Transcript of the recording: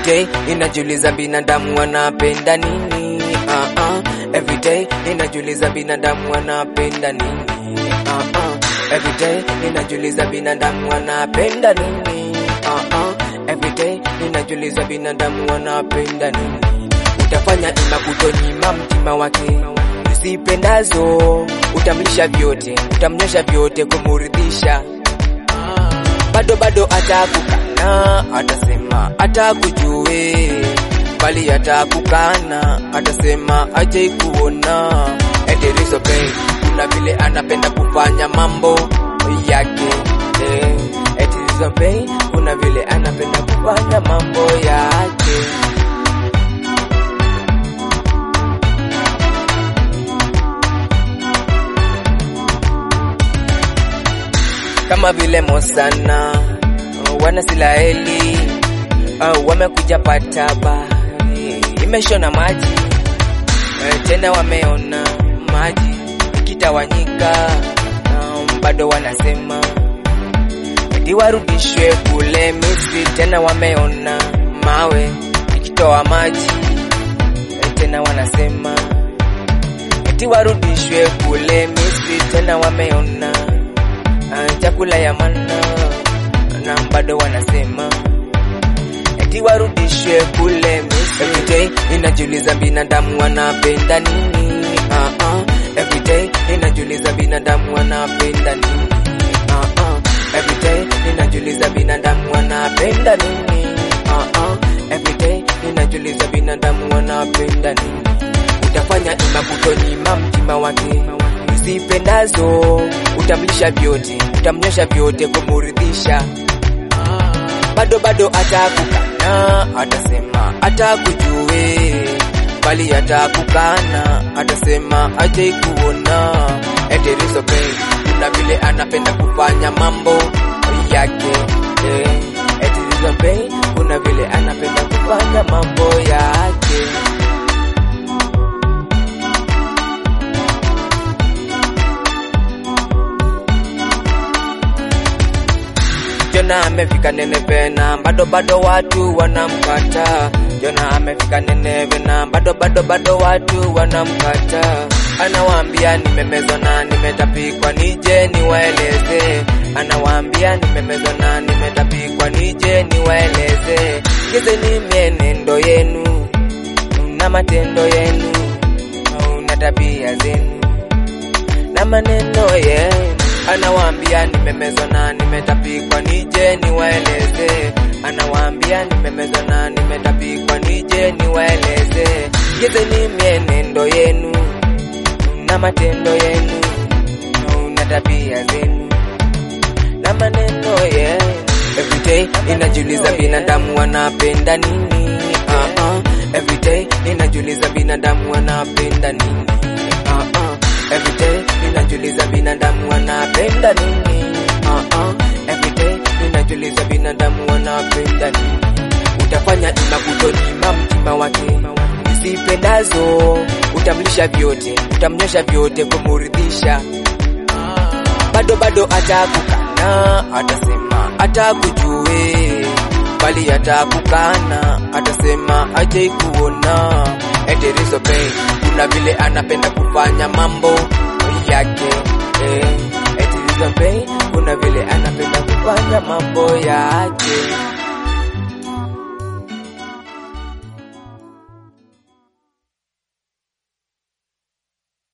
Everyday inajiuliza binadamu wanapenda nini? Uh -uh. Everyday inajiuliza binadamu wanapenda nini? Uh -uh. Everyday inajiuliza binadamu wanapenda nini? Uh -uh. Everyday inajiuliza binadamu wanapenda nini? Utafanya ima kutonyima mtima wake usipendazo, utamlisha vyote, utamnyosha vyote kumuridhisha bado bado atakukana, atasema atakujue, bali atakukana, atasema ajai kuona. Ederiso Bey, kuna vile anapenda kufanya mambo yake eh. Ederiso Bey, kuna vile anapenda kufanya mambo yake kama vile Mosana wana Silaeli uh, wamekuja pataba imeshona maji uh, tena wameona maji ikitawanyika um, bado wanasema eti warudishwe kule Misri, tena wameona mawe ikitoa maji uh, tena wanasema eti warudishwe kule Misri, tena wameona uh, chakula ya mana na bado wanasema eti warudishwe kule Misri. Everyday inajiuliza binadamu wanapenda nini? uh -uh. Everyday inajiuliza binadamu wanapenda nini? uh -uh. Everyday inajiuliza binadamu wanapenda nini? uh -uh. Everyday inajiuliza binadamu wanapenda nini? Utafanya ima kutonyima mtima wake usipendazo, utamlisha vyote, utamnyosha vyote kumuridhisha bado bado atakukana, atasema atakujue, bali atakukana, atasema ajai kuona. Ederiso Bey, kuna vile anapenda kufanya mambo yake eh. Ederiso Bey, kuna vile anapenda kufanya mambo yake Jona amefika Nineve na bado bado watu wanamkata. Jona amefika Nineve na bado bado bado watu wanamkata. Anawaambia nimemezwa na nimetapikwa, nije niwaeleze. Anawaambia nimemezwa na nimetapikwa, nije niwaeleze. Gezeni mienendo yenu na matendo yenu na tabia zenu na maneno yenu anawaambia nimemezwa na nimetapikwa, nije niwaeleze. Anawaambia nimemezwa na nimetapikwa, nije niwaeleze. Gezeni mienendo yenu na matendo yenu na tabia zenu na maneno yenu. Everyday inajiuliza binadamu wanapenda nini? uh -uh. Everyday inajiuliza binadamu wanapenda nini? uh -uh. Everyday ninajiuliza binadamu wanapenda nini? uh -uh. Everyday ninajiuliza binadamu wanapenda nini? Utafanya ima kutonyima mtima wake usipendazo, utamlisha vyote, utamnyosha vyote kumuridhisha, bado bado atakukana, atasema atakujue, bali atakukana, atasema ajai kuona. Ederiso Bey, kuna vile anapenda kufanya mambo yake eh. Ederiso Bey, kuna vile anapenda kufanya mambo yake